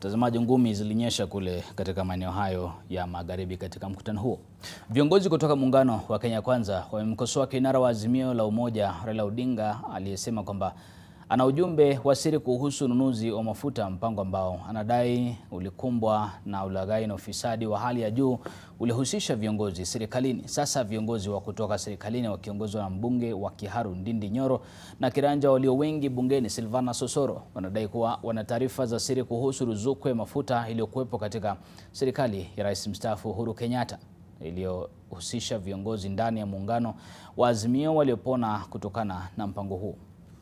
Mtazamaji, ngumi zilinyesha kule katika maeneo hayo ya magharibi katika mkutano huo. Viongozi kutoka muungano wa Kenya Kwanza wamemkosoa kinara wa Azimio la Umoja Raila Odinga aliyesema kwamba ana ujumbe wa siri kuhusu ununuzi wa mafuta, mpango ambao anadai ulikumbwa na ulaghai na ufisadi wa hali ya juu ulihusisha viongozi serikalini. Sasa viongozi wa kutoka serikalini wakiongozwa na mbunge wa Kiharu Ndindi Nyoro na kiranja walio wengi bungeni Silvana Sosoro wanadai kuwa wana taarifa za siri kuhusu ruzuku ya mafuta iliyokuwepo katika serikali ya Rais mstaafu Uhuru Kenyatta iliyohusisha viongozi ndani ya muungano wa Azimio waliopona kutokana na mpango huu.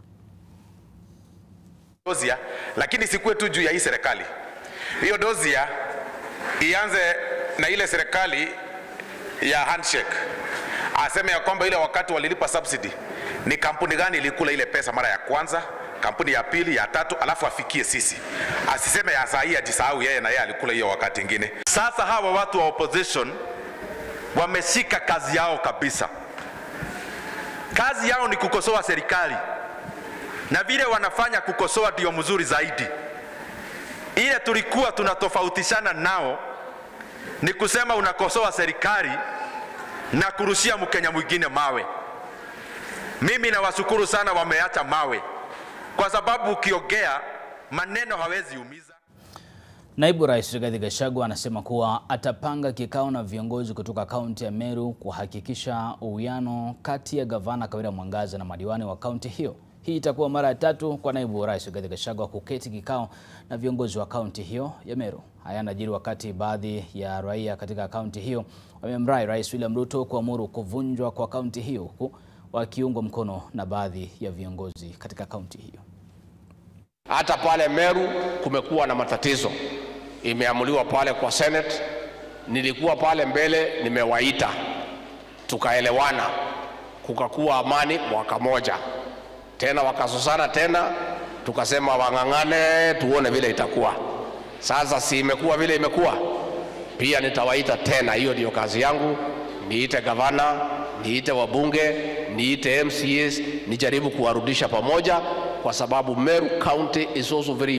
Dozia, lakini sikuwe tu juu ya hii serikali. Hiyo dozia ianze na ile serikali ya handshake, aseme ya kwamba ile wakati walilipa subsidy ni kampuni gani ilikula ile pesa mara ya kwanza, kampuni ya pili, ya tatu, alafu afikie sisi. Asiseme ya saa hii ajisahau yeye na yeye alikula hiyo wakati ingine. Sasa hawa watu wa opposition wameshika kazi yao kabisa. Kazi yao ni kukosoa serikali na vile wanafanya kukosoa ndio mzuri zaidi. Ile tulikuwa tunatofautishana nao ni kusema unakosoa serikali na kurushia Mkenya mwingine mawe. Mimi nawashukuru sana, wameacha mawe, kwa sababu ukiongea maneno hawezi umiza. Naibu Rais Rigathi Gachagua anasema kuwa atapanga kikao na viongozi kutoka kaunti ya Meru kuhakikisha uwiano kati ya gavana Kawira Mwangaza na madiwani wa kaunti hiyo. Hii itakuwa mara ya tatu kwa naibu rais Rigathi Gachagua kuketi kikao na viongozi wa kaunti hiyo ya Meru. Haya yanajiri wakati baadhi ya raia katika kaunti hiyo wamemrai Rais William Ruto kuamuru kuvunjwa kwa kaunti hiyo huku wakiungwa mkono na baadhi ya viongozi katika kaunti hiyo. Hata pale Meru kumekuwa na matatizo, imeamuliwa pale kwa Senate. Nilikuwa pale mbele, nimewaita tukaelewana, kukakuwa amani mwaka moja tena wakasosana tena, tukasema wang'ang'ane tuone vile itakuwa. Sasa si imekuwa vile imekuwa, pia nitawaita tena. Hiyo ndiyo kazi yangu, niite gavana, niite wabunge, niite MCAs, nijaribu kuwarudisha pamoja, kwa sababu Meru County is also very